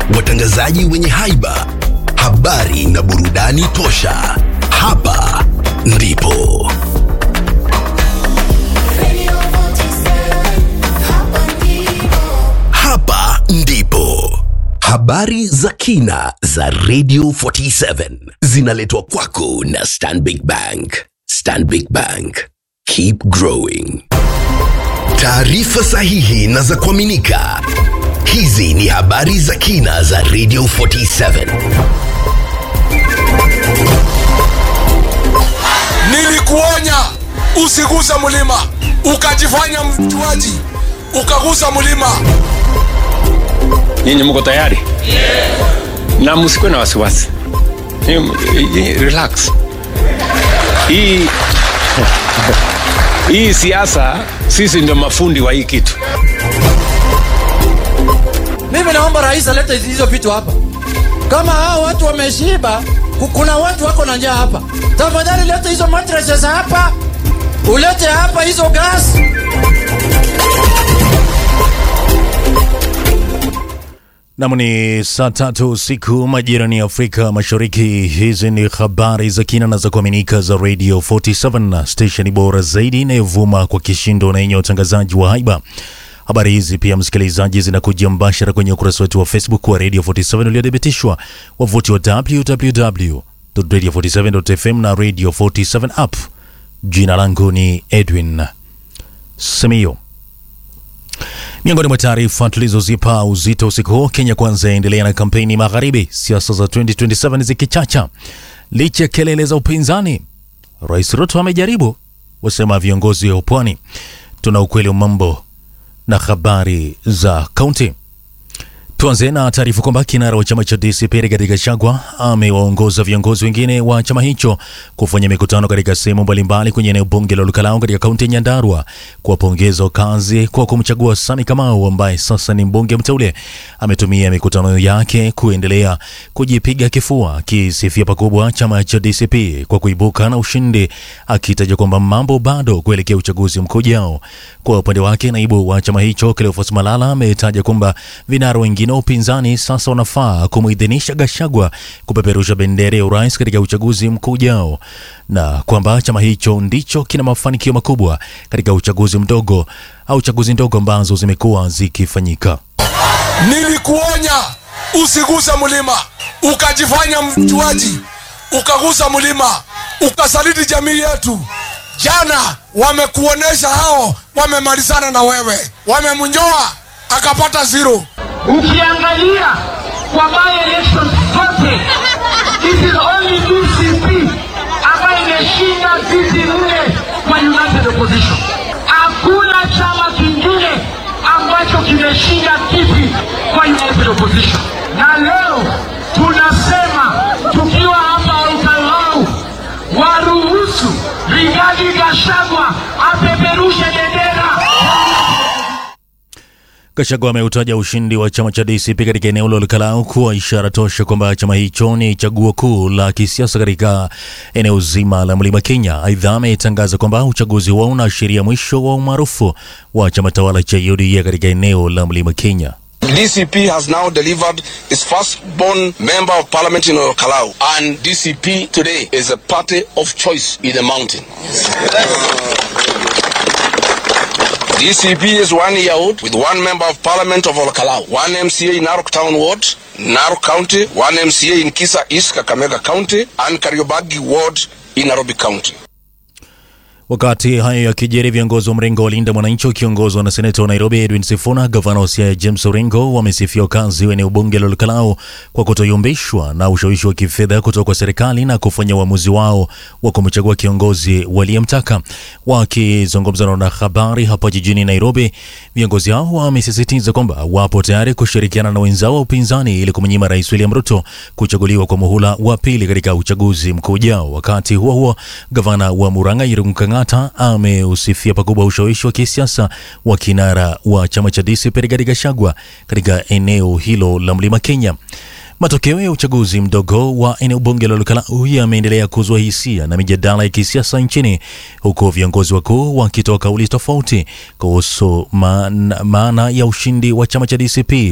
watangazaji wenye haiba, habari na burudani tosha. Hapa ndipo hapa ndipo habari za kina za Radio 47 zinaletwa kwako na Stanbic Bank. Stanbic Bank, keep growing. Taarifa sahihi na za kuaminika. Hizi ni habari za kina za Radio 47. Nilikuonya usiguse mlima, ukajifanya mjuaji, ukagusa mlima. Nyinyi mko tayari? Na msikuwe na wasiwasi. Ni- ni- Relax. Hii hii siasa, sisi ndio mafundi wa hii kitu. Mimi naomba rais alete hizo vitu hapa. Kama hao watu wameshiba, ku- kuna watu wako na njaa hapa. Tafadhali lete hizo mattresses hapa, ulete hapa hizo gas. Nam ni saa tatu usiku majirani ya Afrika Mashariki. Hizi ni habari za kina na za kuaminika za Radio 47 stesheni bora zaidi inayovuma kwa kishindo na yenye utangazaji wa haiba. Habari hizi pia, msikilizaji, zinakuja mbashara kwenye ukurasa wetu wa Facebook wa Radio 47 uliothibitishwa, wavuti wa www.radio47.fm na Radio 47 app. Jina langu ni Edwin Semio. Miongoni mwa taarifa tulizozipa uzito usiku huu, Kenya Kwanza yaendelea na kampeni magharibi, siasa za 2027 zikichacha licha ya kelele za upinzani. Rais Ruto amejaribu, wasema viongozi wa pwani. Tuna ukweli wa mambo na habari za kaunti. Tuanze na taarifa kwamba kinara wa chama cha DCP Rigathi Gachagua amewaongoza viongozi wengine wa chama hicho kufanya mikutano katika sehemu mbalimbali kwenye eneo bunge la Lukalao katika kaunti ya Nyandarua kuwapongeza wakazi kwa kumchagua Sami Kamau ambaye sasa ni mbunge mteule. Ametumia mikutano yake kuendelea kujipiga kifua, akisifia pakubwa chama cha DCP kwa kuibuka na ushindi, akitaja kwamba mambo bado kuelekea uchaguzi mkuu ujao. Kwa upande wake, naibu wa chama hicho Cleophas Malala ametaja kwamba vinara wengine wa upinzani sasa wanafaa kumuidhinisha Gachagua kupeperusha bendera ya urais katika uchaguzi mkuu ujao, na kwamba chama hicho ndicho kina mafanikio makubwa katika uchaguzi mdogo au chaguzi ndogo ambazo zimekuwa zikifanyika. Nilikuonya usiguse mlima, ukajifanya mjuaji, ukagusa mlima, ukasaliti jamii yetu. Jana wamekuonesha hao wamemalizana na wewe, wamemnyoa akapata zero. ukiangalia kwa by elections zote it is only DCP ambayo imeshinda viti nne kwa united opposition. Hakuna chama kingine ambacho kimeshinda kiti kwa united opposition, na leo tunasema tukiwa hapa Olkalau, waruhusu Rigathi Gachagua apeperushe bendera Gachagua ameutaja ushindi wa chama cha DCP katika eneo la Olkalau kuwa ishara tosha kwamba chama hicho ni chaguo kuu la kisiasa katika eneo zima la Mlima Kenya. Aidha, ametangaza kwamba uchaguzi huo unaashiria mwisho wa umaarufu wa chama tawala cha UDA katika eneo la Mlima Kenya. DCP has now delivered its firstborn member of parliament in Kalau, and DCP today is a party of choice in the mountain. DCP is one year old with one member of parliament of Kalau, one MCA in Narok Town Ward, Narok County, one MCA in Kisa East Kakamega County, and Kariobagi Ward in Nairobi County. Wakati hayo yakijiri, viongozi wa mrengo wa Linda Mwananchi wakiongozwa na seneta wa Nairobi Edwin Sifuna, gavana wa Siaya James Orengo wamesifia wakazi wa eneo bunge la Olkalau kwa kutoyumbishwa na ushawishi wa kifedha kutoka kwa serikali na kufanya uamuzi wao wa kumchagua kiongozi waliyemtaka. Wakizungumza na wanahabari hapa jijini Nairobi, viongozi hao wamesisitiza kwamba wapo tayari kushirikiana na wenzao wa upinzani ili kumnyima Rais William Ruto kuchaguliwa kwa muhula wa pili katika uchaguzi mkuu ujao. Wakati huo huo, gavana wa Murang'a Irungu Kang'ata ameusifia pakubwa ushawishi wa kisiasa wa kinara wa chama cha DCP Rigathi Gachagua katika eneo hilo la Mlima Kenya. Matokeo ya uchaguzi mdogo wa eneo bunge la Olkalau yameendelea kuzua hisia na mijadala ya kisiasa nchini, huku viongozi wakuu wakitoa kauli tofauti kuhusu maana, maana ya ushindi wa chama cha DCP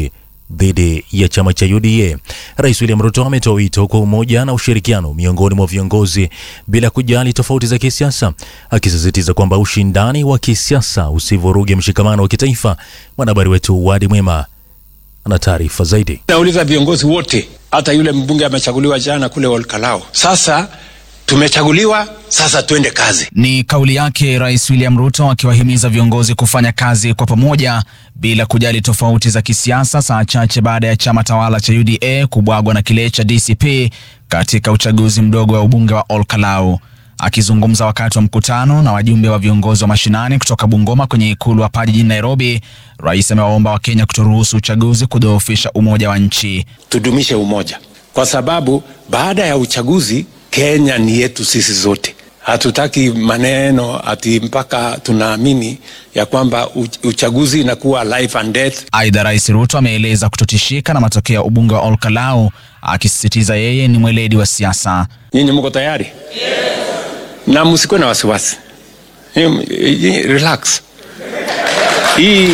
dhidi ya chama cha UDA. Rais William Ruto ametoa wito kwa umoja na ushirikiano miongoni mwa viongozi bila kujali tofauti za kisiasa, akisisitiza kwamba ushindani wa kisiasa usivuruge mshikamano wa kitaifa. Mwanahabari wetu Wadi Mwema ana taarifa zaidi. Nauliza viongozi wote, hata yule mbunge amechaguliwa jana kule Olkalao. Sasa tumechaguliwa, sasa twende kazi. Ni kauli yake Rais William Ruto akiwahimiza viongozi kufanya kazi kwa pamoja bila kujali tofauti za kisiasa, saa chache baada ya chama tawala cha UDA kubwagwa na kile cha DCP katika uchaguzi mdogo wa ubunge wa Olkalau. Akizungumza wakati wa mkutano na wajumbe wa viongozi wa mashinani kutoka Bungoma kwenye ikulu hapa jijini Nairobi, rais amewaomba Wakenya kutoruhusu uchaguzi kudhoofisha umoja wa nchi. Tudumishe umoja, kwa sababu baada ya uchaguzi Kenya ni yetu sisi zote. Hatutaki maneno ati mpaka tunaamini ya kwamba uchaguzi inakuwa life and death. Aidha, Rais Ruto ameeleza kutotishika na matokeo ya ubunge wa Olkalau, akisisitiza yeye ni mweledi wa siasa. Nyinyi mko tayari? Yes. Na msikuwe na wasiwasi, relax. Hii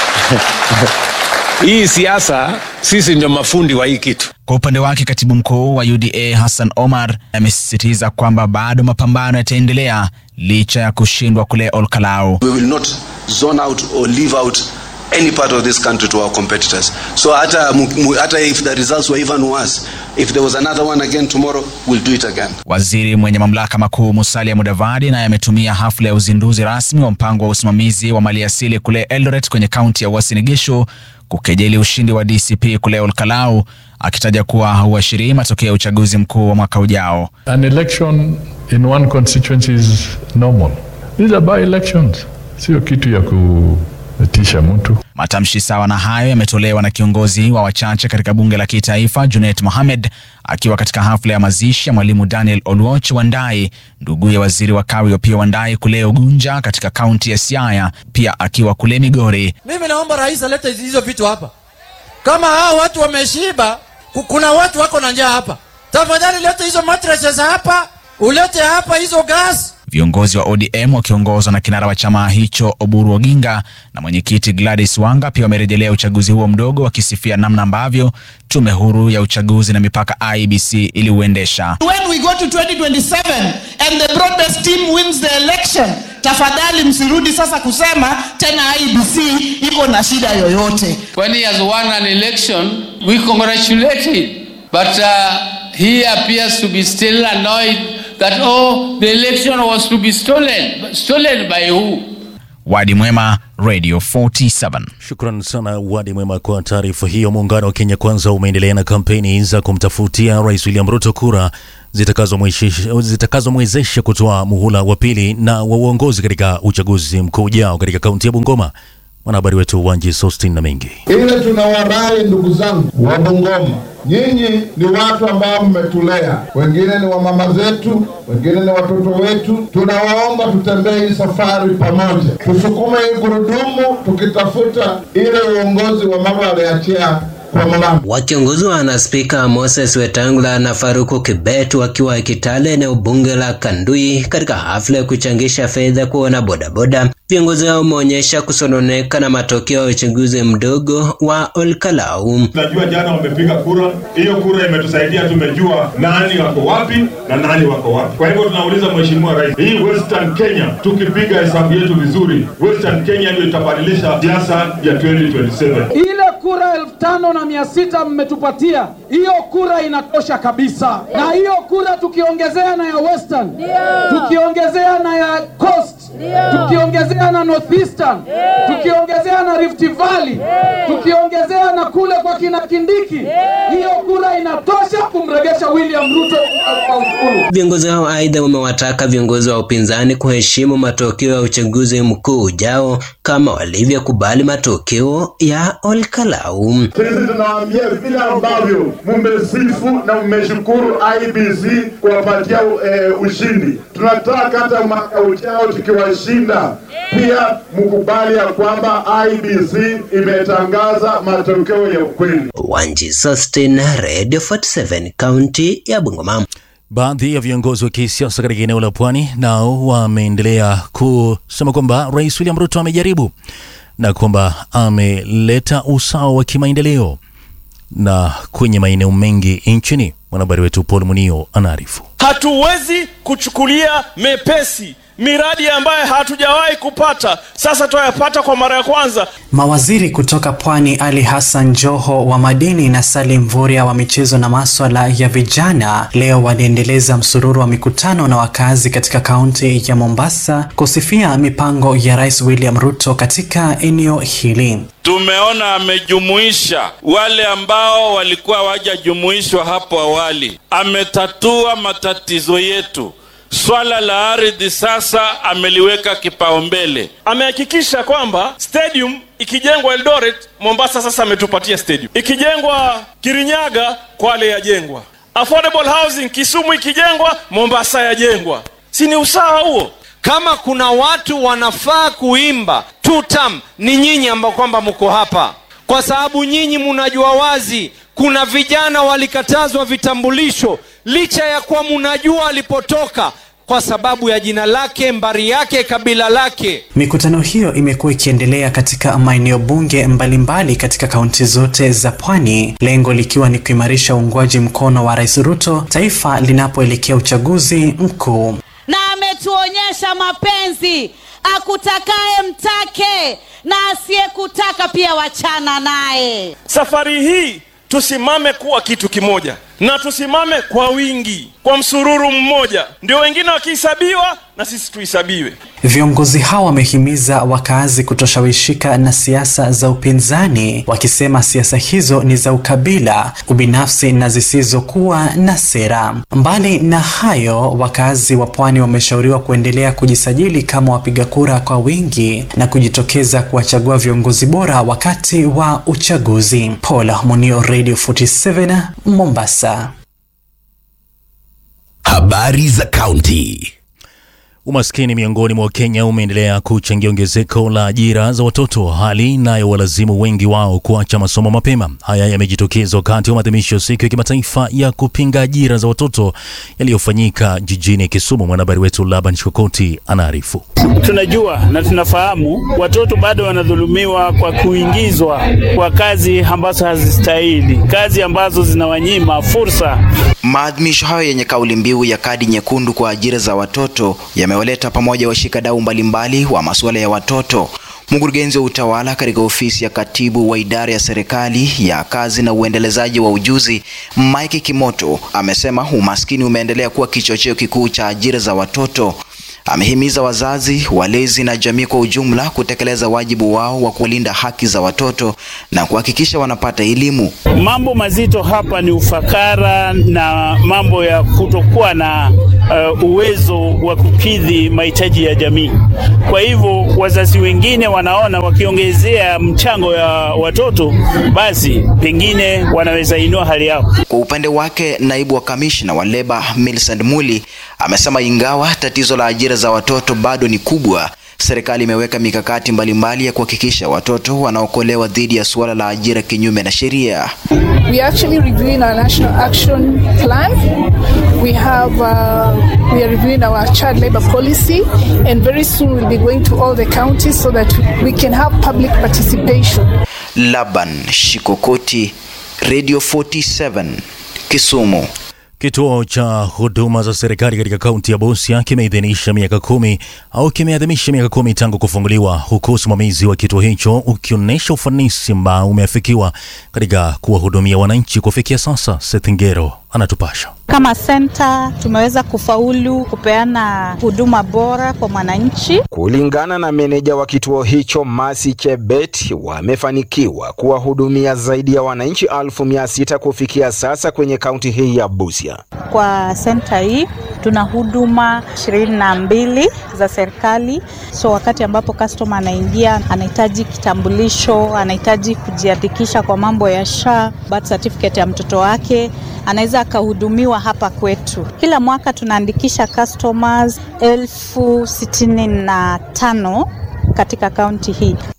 hii siasa sisi ndio mafundi wa hii kitu. Kwa upande wake katibu mkuu wa UDA Hassan Omar amesisitiza kwamba bado mapambano yataendelea licha ya kushindwa kule Olkalau. We will not zone out or leave out any part of this country to our competitors. So hata, hata if the results were even worse, if there was another one again tomorrow, we'll do it again. Waziri mwenye mamlaka makuu Musalia Mudavadi naye ametumia hafla ya uzinduzi rasmi wa mpango wa usimamizi wa maliasili kule Eldoret kwenye kaunti ya Uasin Gishu kukejeli ushindi wa DCP kule Olkalau akitaja kuwa hauashirii matokeo ya uchaguzi mkuu wa mwaka ujao. An election in one constituency is normal. These are by elections, sio kitu ya kutisha mtu. Matamshi sawa na hayo yametolewa na kiongozi wa wachache katika bunge la kitaifa Junet Mohamed akiwa katika hafla ya mazishi ya mwalimu Daniel Oluoch Wandai, nduguye waziri wa kawi Opiyo Wandai kule Ugunja katika kaunti ya Siaya, pia akiwa kule Migori. Mimi naomba rais alete hizo vitu hapa. Kama hao watu wameshiba, kuna watu wako na njaa hapa, tafadhali lete hizo mattresses hapa, ulete hapa hizo gas Viongozi wa ODM wakiongozwa na kinara wa chama hicho Oburu Oginga na mwenyekiti Gladys Wanga pia wamerejelea uchaguzi huo mdogo, wakisifia namna ambavyo tume huru ya uchaguzi na mipaka IEBC iliuendesha. When we go to 2027 and the broadest team wins the election, tafadhali msirudi sasa kusema tena IEBC iko na shida yoyote. When he has won an election, we congratulate him. But uh, he appears to be still annoyed that oh the election was to be stolen But stolen by who Wadi Mwema, Radio 47. Shukran sana Wadi Mwema kwa taarifa hiyo. Muungano wa Kenya Kwanza umeendelea na kampeni za kumtafutia Rais William Ruto kura zitakazomwezesha zitakazo kutoa muhula wa pili na wa uongozi katika uchaguzi mkuu ujao katika kaunti ya Bungoma. Mwanahabari wetu Wanji Sostin na mengi ile tunawarai ndugu zangu wa Bungoma, nyinyi ni watu ambao mmetulea, wengine ni wamama zetu, wengine ni watoto wetu. Tunawaomba tutembee hii safari pamoja, tusukume hii gurudumu, tukitafuta ile uongozi wa mama aliachia Wakiongozwa na Spika Moses Wetangula na Faruku Kibet wakiwa Kitale, eneo bunge la Kandui, katika hafla ya kuchangisha fedha kwa wanabodaboda, viongozi hao wameonyesha kusononeka na matokeo ya uchaguzi mdogo wa Olkalau. Tunajua jana wamepiga kura, hiyo kura imetusaidia, tumejua nani wako wapi na nani wako wapi. Kwa hivyo tunauliza Mheshimiwa Rais, hii Western Kenya, tukipiga hesabu yetu vizuri, Western Kenya ndio itabadilisha siasa ya 2027 ile kura elfu tano na mia sita mmetupatia, hiyo kura inatosha kabisa. Na hiyo kura tukiongezea na ya Western, tukiongezea na ya Coast, tukiongezea na Northeastern, tukiongezea na Rift Valley, tukiongezea na kule kwa kina Kindiki, hiyo kura inatosha kumregesha William Ruto kwa Ikulu. Viongozi hao aidha wamewataka viongozi wa upinzani kuheshimu matokeo ya uchaguzi mkuu ujao kama walivyokubali matokeo ya Olkalau. Sisi tunawaambia vile ambavyo mmesifu na mmeshukuru IBC kuwapatia uh, ushindi, tunataka hata mwaka ujao tukiwashinda pia mkubali ya kwamba IBC imetangaza matokeo ya ukweli. Wanji Sustin, Radio 47, kaunti ya Bungoma. Baadhi ya viongozi wa kisiasa katika eneo la pwani nao wameendelea kusema kwamba Rais William Ruto amejaribu na kwamba ameleta usawa wa kimaendeleo na kwenye maeneo mengi nchini. Mwanahabari wetu Paul Munio anaarifu. Hatuwezi kuchukulia mepesi miradi ambayo hatujawahi kupata, sasa tuyapata kwa mara ya kwanza. Mawaziri kutoka Pwani Ali Hassan Joho wa madini na Salim Mvurya wa michezo na maswala ya vijana leo waliendeleza msururu wa mikutano na wakazi katika kaunti ya Mombasa kusifia mipango ya Rais William Ruto katika eneo hili. Tumeona amejumuisha wale ambao walikuwa wajajumuishwa hapo awali, ametatua matatizo yetu. Swala la ardhi sasa ameliweka kipaumbele. Amehakikisha kwamba stadium ikijengwa Eldoret, Mombasa sasa ametupatia stadium. Ikijengwa Kirinyaga, Kwale yajengwa. Affordable housing Kisumu ikijengwa, Mombasa yajengwa. Si ni usawa huo? Kama kuna watu wanafaa kuimba two term, ni nyinyi ambao kwamba mko hapa, kwa sababu nyinyi mnajua wazi kuna vijana walikatazwa vitambulisho licha ya kuwa mnajua alipotoka kwa sababu ya jina lake, mbari yake, kabila lake. Mikutano hiyo imekuwa ikiendelea katika maeneo bunge mbalimbali mbali katika kaunti zote za pwani, lengo likiwa ni kuimarisha uungwaji mkono wa Rais Ruto taifa linapoelekea uchaguzi mkuu. Na ametuonyesha mapenzi, akutakaye mtake na asiyekutaka pia wachana naye. Safari hii tusimame kuwa kitu kimoja na tusimame kwa wingi, kwa msururu mmoja, ndio wengine wakihesabiwa na sisi tuhesabiwe. Viongozi hao wamehimiza wakazi kutoshawishika na siasa za upinzani, wakisema siasa hizo ni za ukabila, ubinafsi na zisizokuwa na sera. Mbali na hayo, wakazi wa pwani wameshauriwa kuendelea kujisajili kama wapiga kura kwa wingi na kujitokeza kuwachagua viongozi bora wakati wa uchaguzi. Paul Munio, Radio 47 Mombasa. Habari za kaunti. Umaskini miongoni mwa Wakenya umeendelea kuchangia ongezeko la ajira za watoto, hali inayowalazimu wengi wao kuacha masomo mapema. Haya yamejitokeza wakati wa maadhimisho ya siku ya kimataifa ya kupinga ajira za watoto yaliyofanyika jijini Kisumu. Mwanahabari wetu Laban Shokoti anaarifu. Tunajua na tunafahamu watoto bado wanadhulumiwa kwa kuingizwa kwa kazi ambazo hazistahili, kazi ambazo zinawanyima fursa. Maadhimisho hayo yenye kauli mbiu ya kadi nyekundu kwa ajira za watoto yamewaleta pamoja washikadau mbalimbali wa masuala ya watoto. Mkurugenzi wa utawala katika ofisi ya katibu wa idara ya serikali ya kazi na uendelezaji wa ujuzi Mike Kimoto amesema umaskini umeendelea kuwa kichocheo kikuu cha ajira za watoto. Amehimiza wazazi, walezi na jamii kwa ujumla kutekeleza wajibu wao wa kulinda haki za watoto na kuhakikisha wanapata elimu. Mambo mazito hapa ni ufakara na mambo ya kutokuwa na uh, uwezo wa kukidhi mahitaji ya jamii. Kwa hivyo wazazi wengine wanaona wakiongezea mchango ya watoto, basi pengine wanaweza inua hali yao. Kwa upande wake, naibu wa kamishna wa leba Millicent Muli amesema ingawa tatizo la ajira za watoto bado ni kubwa, serikali imeweka mikakati mbalimbali ya kuhakikisha watoto wanaokolewa dhidi ya suala la ajira kinyume na sheria. We are actually reviewing our national action plan. We have uh, we are reviewing our child labor policy, and very soon we'll be going to all the counties so that we can have public participation. Laban Shikokoti, Radio 47, Kisumu. Kituo cha huduma za serikali katika kaunti ya Busia kimeidhinisha miaka kumi au kimeadhimisha miaka kumi tangu kufunguliwa, huku usimamizi wa kituo hicho ukionyesha ufanisi ambao umeafikiwa katika kuwahudumia wananchi. Kufikia sasa, Seth Ngero anatupasha. Kama senta tumeweza kufaulu kupeana huduma bora kwa mwananchi. Kulingana na meneja wa kituo hicho Masi Chebet, wamefanikiwa kuwahudumia zaidi ya wananchi elfu mia sita kufikia sasa kwenye kaunti hii ya Busia. Kwa senta hii tuna huduma ishirini na mbili za serikali, so wakati ambapo customer anaingia, anahitaji kitambulisho, anahitaji kujiandikisha kwa mambo ya SHA, birth certificate ya mtoto wake, anaweza akahudumiwa hapa kwetu. Kila mwaka tunaandikisha customers elfu sitini na tano katika kaunti hii.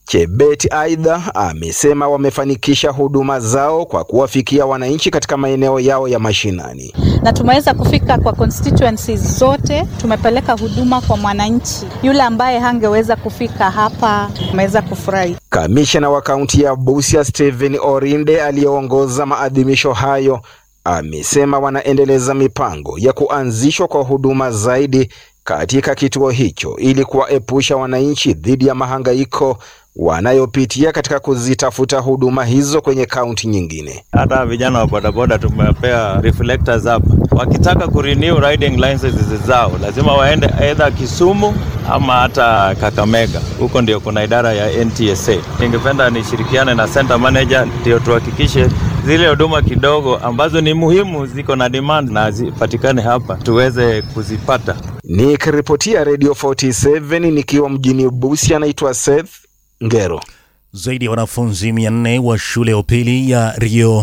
Chebet aidha amesema wamefanikisha huduma zao kwa kuwafikia wananchi katika maeneo yao ya mashinani. na tumeweza kufika kwa constituencies zote. Tumepeleka huduma kwa mwananchi yule ambaye hangeweza kufika hapa, ameweza kufurahi. Kamishna wa kaunti ya Busia Stephen Orinde aliyeongoza maadhimisho hayo amesema wanaendeleza mipango ya kuanzishwa kwa huduma zaidi katika kituo hicho ili kuwaepusha wananchi dhidi ya mahangaiko wanayopitia katika kuzitafuta huduma hizo kwenye kaunti nyingine. hata vijana wa bodaboda tumewapea reflectors hapa. Wakitaka kurenew riding licenses zao lazima waende either Kisumu ama hata Kakamega, huko ndio kuna idara ya NTSA. Ningependa nishirikiane na center manager ndio tuhakikishe zile huduma kidogo ambazo ni muhimu ziko na demand na zipatikane hapa tuweze kuzipata. Nikiripotia Radio 47 nikiwa mjini Busia, anaitwa Seth Ngero. Zaidi ya wanafunzi 400 wa shule ya upili ya Rio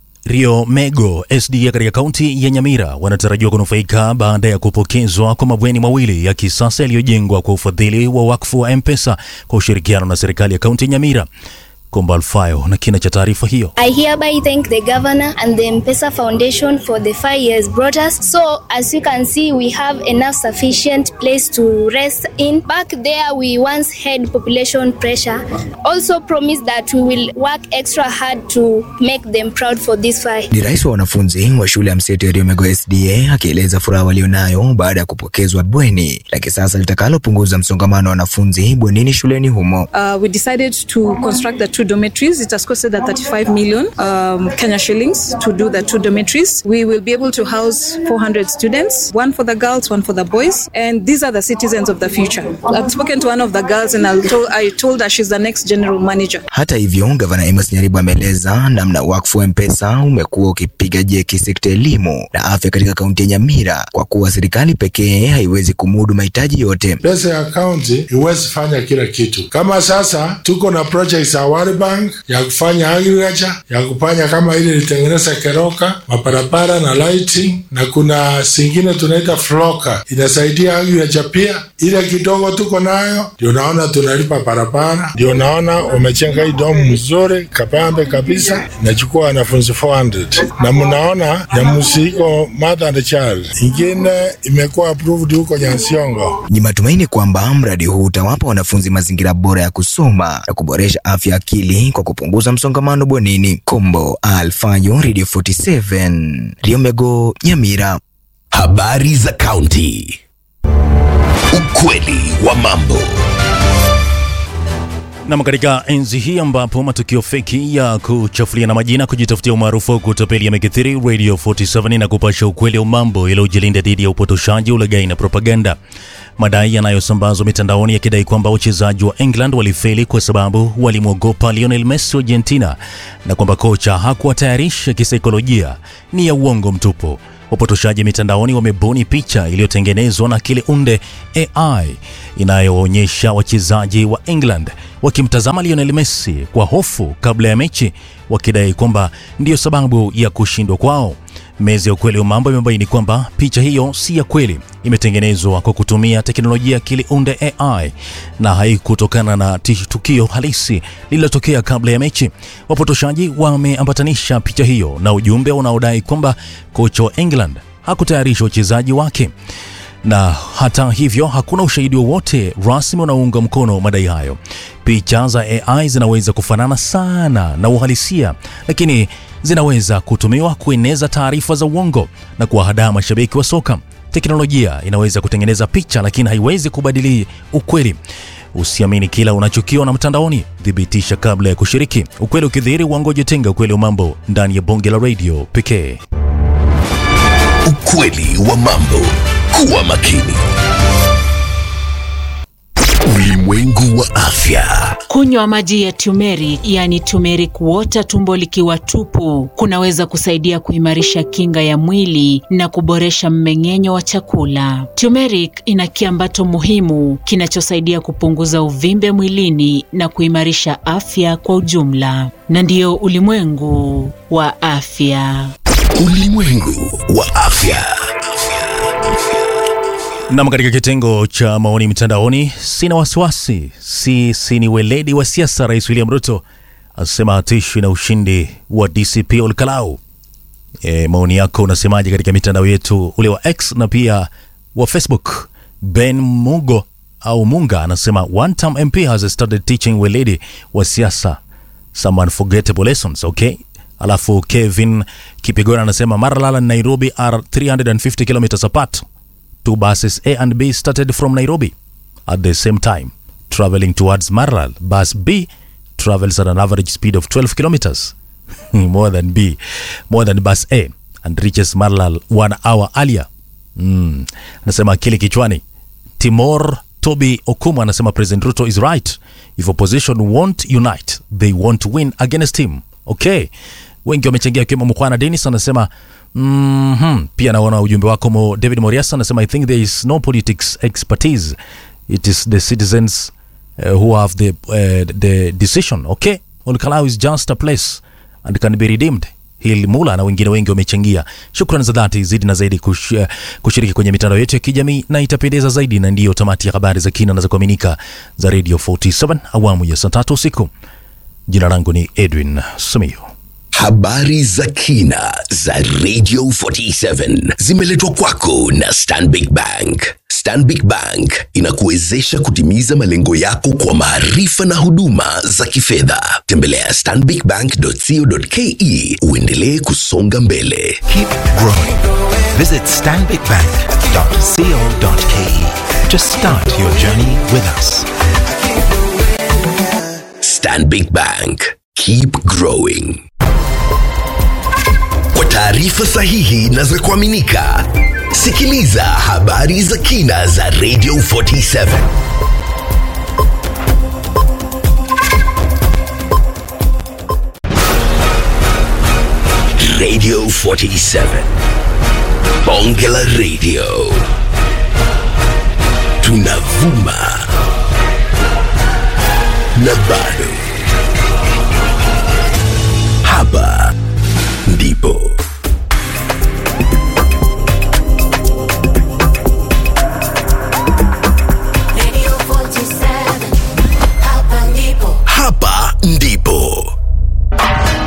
Rio Mego SDA katika kaunti ya Nyamira wanatarajiwa kunufaika baada ya kupokezwa kwa mabweni mawili ya kisasa yaliyojengwa kwa ufadhili wa wakfu wa M-Pesa kwa ushirikiano na serikali ya kaunti ya Nyamira. Komba Alfayo na kina cha taarifa hiyo. I hereby thank the governor and the M-Pesa Foundation for the five years brought us. So as you can see, we have enough sufficient place to rest in. Back there, we once had population pressure. Also promised that we will work extra hard to make them proud for this five. Ni rais wa wanafunzi wa shule ya mseto ya Riomego SDA akieleza furaha walionayo baada ya kupokezwa bweni la kisasa litakalopunguza msongamano wa wanafunzi bwenini shuleni humo. Uh, we decided to construct the two dormitories. It has costed at 35 million um, Kenya shillings to do the two dormitories. We will be able to house 400 students, one for the girls, one for the boys, and these are the citizens of the future. I've spoken to one of the girls and I told, I told her she's the next general manager. Hata hivyo, gavana Amos Nyaribo ameeleza namna wakfu wa M-Pesa umekuwa ukipiga jeki sekta ya elimu na afya katika kaunti ya Nyamira kwa kuwa serikali pekee haiwezi kumudu mahitaji yote. Pesa ya kaunti iwezi fanya kila kitu. Kama sasa tuko na projects ya World Bank ya kufanya agriculture, ya kufanya kama ile ilitengeneza Keroka, mabarabara na lighting, na kuna singine tunaita Floka inasaidia agriculture pia. Ile kidogo tuko nayo ndio naona tunalipa barabara, ndio naona wamechenga hii domu mzuri kapambe kabisa, inachukua wanafunzi 400 na mnaona ya musiko mother and child, ingine imekuwa approved huko Nyansiongo. Ni matumaini kwamba mradi huu utawapa wanafunzi mazingira bora ya kusoma na kuboresha afya ya akili kwa kupunguza msongamano bwenini. Kombo Alfayo, Radio 47, Riomego, Nyamira. Habari za kaunti. Ukweli wa mambo. Nam, katika enzi hii ambapo matukio feki ya kuchafuliana majina, kujitafutia umaarufu au kutapeli yamekithiri, Radio 47 na kupasha ukweli wa mambo yaliyojilinda dhidi ya upotoshaji, ulaghai na propaganda. Madai yanayosambazwa mitandaoni yakidai kwamba wachezaji wa England walifeli kwa sababu walimwogopa Lionel Messi wa Argentina na kwamba kocha hakuwatayarisha kisaikolojia ni ya uongo mtupu. Wapotoshaji mitandaoni wamebuni picha iliyotengenezwa na akili unde AI inayoonyesha wachezaji wa England wakimtazama Lionel Messi kwa hofu kabla ya mechi, wakidai kwamba ndiyo sababu ya kushindwa kwao. Meza ya ukweli wa mambo imebaini kwamba picha hiyo si ya kweli, imetengenezwa kwa kutumia teknolojia ya akili unde AI na haikutokana na tukio halisi lililotokea kabla ya mechi. Wapotoshaji wameambatanisha picha hiyo na ujumbe unaodai kwamba kocha wa England hakutayarisha wachezaji wake na hata hivyo hakuna ushahidi wowote rasmi unaounga mkono madai hayo. Picha za AI zinaweza kufanana sana na uhalisia, lakini zinaweza kutumiwa kueneza taarifa za uongo na kuwahadaa mashabiki wa soka. Teknolojia inaweza kutengeneza picha, lakini haiwezi kubadili ukweli. Usiamini kila unachokiona mtandaoni, thibitisha kabla ya kushiriki. Ukweli ukidhihiri, uongoje tenga ukweli wa mambo ndani ya bonge la radio pekee. Ukweli wa mambo. Kuwa makini. Ulimwengu wa afya. Kunywa maji ya turmeric, yani turmeric water, tumbo likiwa tupu, kunaweza kusaidia kuimarisha kinga ya mwili na kuboresha mmeng'enyo wa chakula. Turmeric ina kiambato muhimu kinachosaidia kupunguza uvimbe mwilini na kuimarisha afya kwa ujumla. Na ndiyo ulimwengu wa afya. Ulimwengu wa afya. Nam, katika kitengo cha maoni mtandaoni, sina wasiwasi, si si ni weledi wa siasa. Rais William Ruto asema hatishwi na ushindi wa DCP Olkalau. E, maoni yako unasemaje katika mitandao yetu ule wa X na pia wa Facebook? Ben Mugo au Munga anasema one term MP has started teaching weledi wa siasa some unforgettable lessons okay alafu Kevin Kipigona anasema Maralal and Nairobi are 350 kilometers apart two buses A and B started from Nairobi at the same time traveling towards Maralal bus B travels at an average speed of 12 kilometers more than B more than bus A and reaches Maralal one hour earlier mm. anasema akili kichwani Timor Toby Okumu anasema President Ruto is right. If opposition won't unite, they won't win against him. Okay. Wengi wamechangia akiwemo Mkwana Dennis anasema mm-hmm. Pia naona ujumbe wako mo David Moriasa anasema I think there is no politics expertise. It is the citizens uh, who have the, uh, the decision. Okay. Olkalau is just a place and can be redeemed. Hil Mula na wengine wengi wamechangia. Shukrani za dhati zidi na zaidi kush, uh, kushiriki kwenye mitandao yetu ya kijamii na itapendeza zaidi, na ndiyo tamati ya habari za kina na za kuaminika za Radio 47 awamu ya saa tatu usiku. Jina langu ni Edwin Simiyu. Habari za kina za Radio 47 zimeletwa kwako na Stanbic Bank. Stanbic Bank inakuwezesha kutimiza malengo yako kwa maarifa na huduma za kifedha. Tembelea stanbicbank.co.ke uendelee kusonga mbele. Keep growing. Visit stanbicbank.co.ke to start your journey with us. Stanbic Bank. Keep growing. Kwa taarifa sahihi na za kuaminika, sikiliza habari za kina za Radio 47. Radio 47. Bonge la Radio. Tunavuma na bado. Hapa ndipo